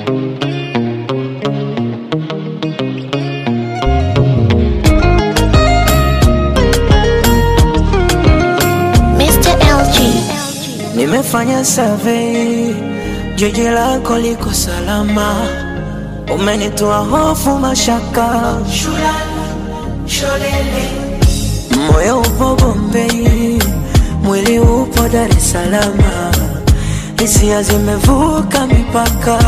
Mr. LG. Nimefanya survey, jiji lako liko salama, umenitoa hofu, mashaka, moyo upo Bombei, mwili upo Dar es Salaam, hisia zimevuka mipaka,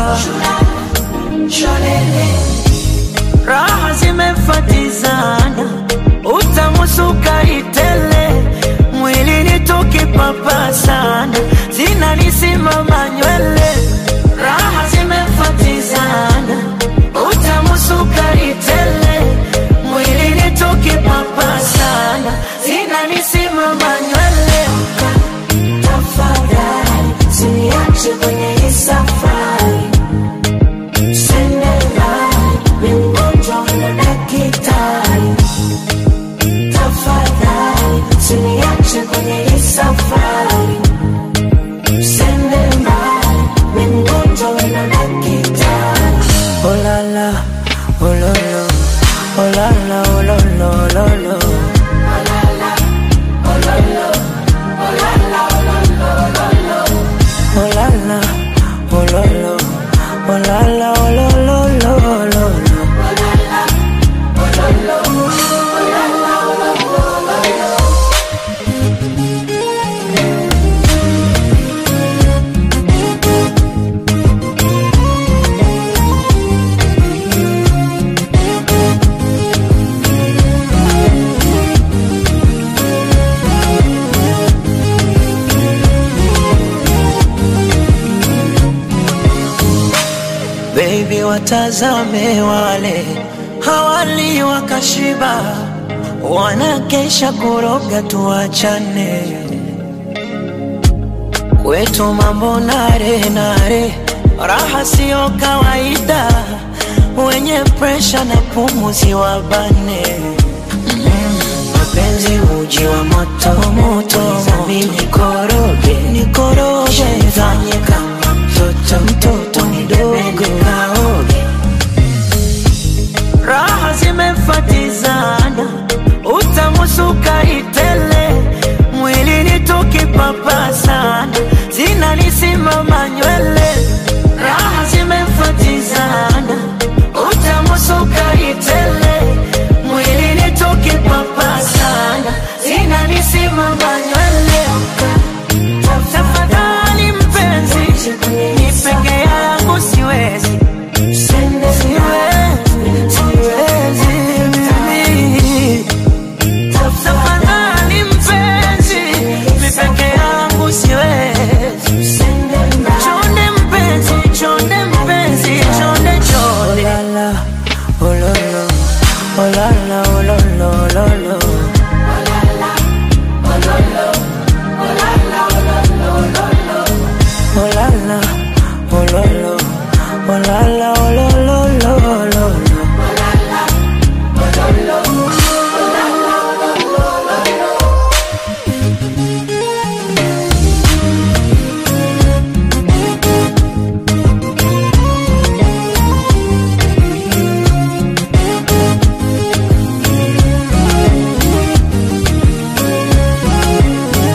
raha zimefatizana, utamu sukari tele, mwilini tukipapasana, zinanisimama nywele, raha zimefatizana, utamu sukari tele, mwilini tukipapasana, zinanisimama nywele. Tafadhali usiniache kwenye hii safari safari Sende mbali, mimi mgonjwa wena daktari Oh la la, oh lo lo Oh la la, oh lo lo, lo lo Oh la la, oh lo lo Oh la la, oh lo lo, lo lo lo Baby, watazame wale hawali wakashiba, wanakesha kuroga, tuachane kwetu mambo nare nare, raha siyo kawaida, wenye presha na pumuzi wabane mapenzi uji wa moto moto, mimi nikoroge nikoroge, fanye kama mtoto mtoto mdogo kaoge, raha zimefatizana, utamu sukari tele, mwilini tukipapasana, zinanisimama nywele, raha zimefatizana, utamu sukari tele, mwilini tukipapasana, zinanisimama nywele. Tafadhali mpenzi, ni peke yangu siwezi, siwezi, siwezi mimi. Tafadhali mpenzi, ni peke yangu siwezi. Chonde mpenzi, chonde mpenzi, chonde chonde. Oh la la, oh la la, oh la la, oh la la, oh la la. Oh la la, oh lo lo, oh la la, oh lo lo lo lo lo.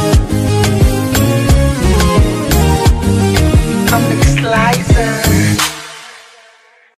I'm the slicer.